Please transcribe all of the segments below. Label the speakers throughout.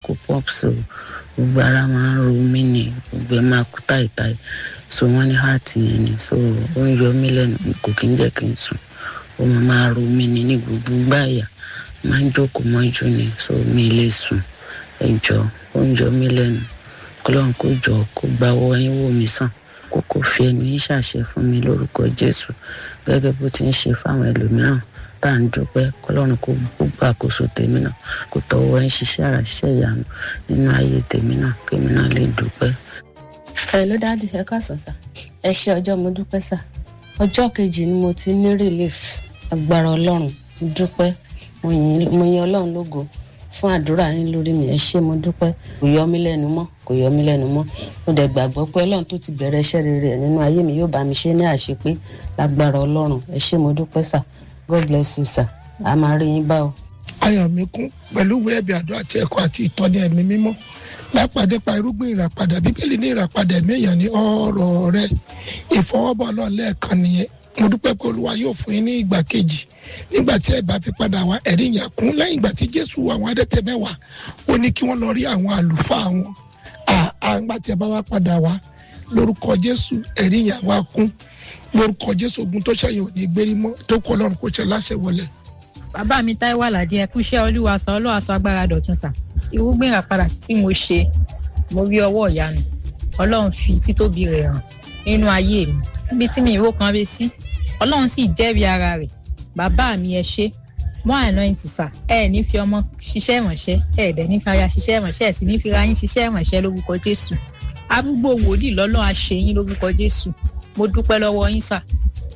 Speaker 1: kó pops o gbogbo ara máa ń ro mí ni gbogbo ẹ máa kú táìtáì so wọ́n ní heart yẹn ni so ó ń yọ mí lẹ́nu kò kí ń jẹ́ kí n sùn ó máa máa ro mí ni ní gbogbo gbáyà máa ń jókòó mọ́jú ni so mi lè sùn ẹ jọ ó ń yọ mí lẹ́nu kọlọ́run kó jọ kó gbawọ́ ẹyin wò mí sàn kó kó fi ẹnu yín ṣàṣẹ fún mi lórúkọ jésù gẹ́gẹ́ bó ti ń ṣe fáwọn ẹlòmíràn tá à ń dúpẹ́ kọlọ́run kó gbogbo àkóso tèmi náà kó tọwọ́ ẹ ń ṣiṣẹ́ ara ṣiṣẹ́ ìyanu nínú ayé tèmi náà kémi náà lè dúpẹ́. ẹ ló dájú ẹ káàsán sá ẹ ṣe ọjọ́ mo dúpẹ́ sá ọjọ́ kejì ni mo ti ní relief agbára ọlọ́run mo dúpẹ́ mo yin ọlọ́run lógo fún àdúrà yín lórí mi ẹ ṣé mo dúpẹ́ kò yọ mí lẹ́nu mọ́ kò yọ mí lẹ́nu mọ́ mo dẹ̀ gbàgbọ́ pé ọlọ́run tó ti bẹ̀rẹ̀ iṣẹ́ rere ẹ̀ nínú ayé mi yóò bá mi ṣe ní àṣepé lágbára ọlọ́run ẹ ṣé mo dúpẹ́ sà god bless you sà a máa rí yín bá o.
Speaker 2: ayọ̀ mi kún pẹ̀lú ìwé ẹ̀bì àdó àti ẹ̀kọ́ àti ìtọ́ni ẹ̀mí mímọ́ lápàdé pa irúgbìn ìràpadà bíbélì ní ìràpadà ẹ̀mí èèyàn ní ọ̀rọ̀ rẹ ìfọwọ́bọ̀ ọlọ́run lẹ́ẹ̀kan nìyẹn mo dúpẹ́ pé olúwa yóò fún yín ní ìgbà kejì nígbà tí ẹ bá fi padà wá ẹ̀rí yẹn kún lẹ́yìn ìgbà tí jésù àwọn adẹ́tẹ̀ mẹ́wàá ó ní kí wọ́n lọ rí àwọn àlùfáà wọn àgbà tí ẹ bá wá padà wá lórúkọ jésù ẹ̀rí yẹn wá kún lórúkọ jésù ogun tó ṣẹyìn ò ní gbérí mọ́ tó kọ́ ọlọ́run kó ṣe láṣẹ wọlé.
Speaker 3: bàbá mi táíwò àlàdé ẹ kú iṣẹ́ olúwa sọ olúwa sọ agbára dọ̀tun sà irúgbìn àpàdà tí mo ṣe mo rí ọwọ́ ìyanu ọlọ́run fi títóbi rẹ̀ hàn nínú ayé mi níbi tí mi ìró kan rẹ sí ọlọ́run sì jẹ́rìí ara rẹ̀ bàbá mi ẹ ṣe mọ́ àná ẹ̀ ti sà ẹ ní fi ọmọ ṣiṣẹ́ ìrànṣẹ́ ẹ dẹ̀ ní fi aya ṣiṣẹ́ ìrànṣẹ́ ẹ sì ní fi ra yín ṣiṣẹ́ ìrànṣẹ́ lórúkọ jésù arúgbó wòlíì lọ́lọ́ àṣeyín lórúkọ jésù mo dúpẹ́ lọ́wọ́ yín sà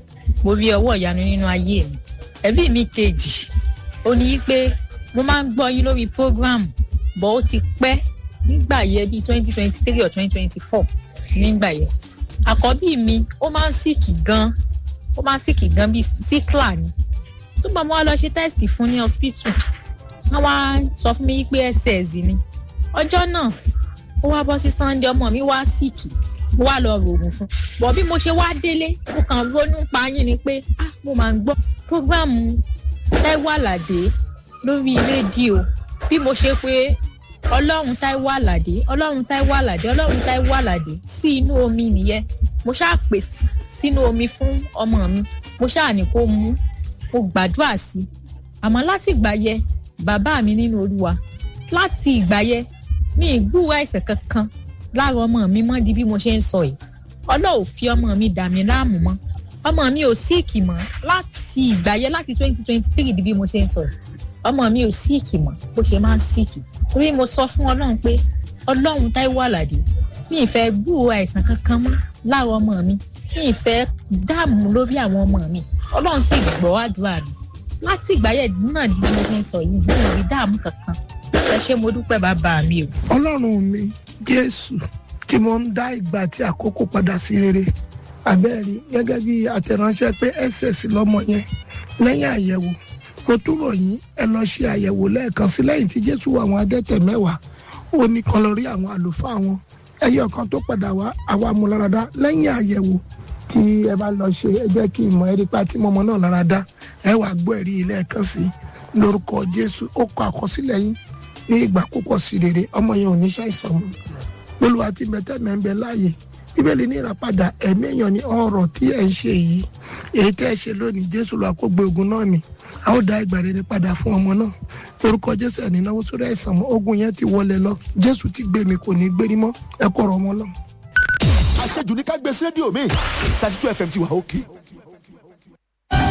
Speaker 3: mo rí ọwọ́ ìyanu nínú ayé mi ẹbí mi kejì ó ní pé mo máa ń gbọ́ yín lórí program bọ́ ó ti pẹ́ nígbà yẹn bíi twenty twenty three or twenty twenty four nígbà yẹn àkọ́bí mi ó máa ń sìkì gan ó máa ń sìkì gan bíi síkìlà ni túbọ̀ mo wá lọ ṣe tẹ́sítì fún ní hospital wọ́n wá sọ fún mi pé ss ni ọjọ́ náà ó wá bọ́ sí sunday ọmọ mi wá sìkì mo wá lọ rògùn fún bọ̀ bí mo ṣe wá délé mo kàn ronú pa yín ni pé ah mo máa ń gbọ́ prógráàmù Táíwò Àlàdé lórí rédíò bí mo ṣe pé ọlọ́run Táíwò Àlàdé ọlọ́run Táíwò Àlàdé ọlọ́run Táíwò Àlàdé sí inú omi nìyẹn mo ṣáà pè sínú omi fún ọmọ mi mo ṣáà ní kó mú mo gbàdúrà sí i àmọ́ láti ìgbà yẹn bàbá mi nínú olúwa láti ìgbà yẹn mi ì gbúrò àìsàn kankan lára ọmọ mi mọ́ di bí mo ṣe ń sọ yìí ọlọ́run fi ọmọ mi dà mí láàmú mọ́ ọmọ mi ò síìkì mọ́ láti ìgbà yẹn láti twenty twenty three di bí mo ṣe ń sọ yìí ọmọ mi ò síìkì mọ́ bó ṣe máa ń síìkì torí mo sọ fún ọlọ́run pé ọlọ́run Táíwò Àlàdé mi ì fẹ́ gbúrò àìsàn kankan mọ́ lára ọmọ mi mi ì fẹ́ dààmú lórí àwọn ọmọ mi ọlọ́run sì gbọ́ àdúrà mi láti ìgbà yẹn náà di bí mo ṣe ń sọ yìí mi ò rí dààmú kankan ẹ ṣé mo dúpẹ́ bàbá mi o.
Speaker 2: ọlọ́run mi jésù tí mo ń dá ìgbà àti àkókò padà sí rere abẹ́rẹ́ gẹ́gẹ́ bí àtẹ̀ránṣẹ́ pé ss lọ́mọ yẹn lẹ́yìn àyẹ̀wò mo túbọ̀ yín ẹ lọ ṣe àyẹ̀wò lẹ́ẹ̀kan sí lẹ́yìn tí jésù àwọn adẹ́tẹ̀ mẹ́wàá ó ní kan lọ rí àwọn àlùfáà wọn ẹyọ kan tó padà wá àwa amúláradá lẹ́yìn àyẹ̀wò tí ẹ bá lọ ṣe ẹ jẹ́ kí ìmọ̀ ẹ̀rí pa tí mọ́mọ́ náà lára dá ẹ wàá gbọ́ ẹ̀rí ilé ẹ̀kan sí lórúkọ jésù ó kọ àkọsílẹ̀ yín ní ìgbà púpọ̀ sí rere ọmọ yẹn ò ní ṣàìsàn mọ́ olùwà tí mẹtẹ́ mẹ́ ń bẹ láàyè bíbélì ní ìràpadà ẹ̀mí èèyàn ní ọ̀rọ̀ tí ẹ̀ ń ṣe yìí èyí tẹ́ ẹ ṣe lónìí jésù lọ àkógbé ogun náà ni a ó dá ìgbà rere padà fún ọmọ náà orúkọ jésù ẹ̀ ní náwó sórí àìsàn mọ́ ogun yẹn ti wọlé lọ jésù ti gbé mi kò ní gbérí mọ́ ẹ kọ̀rọ̀ ọmọ lọ.
Speaker 4: àṣejù ní ká gbé sí rédíò mi thirty two fm ti wà òkè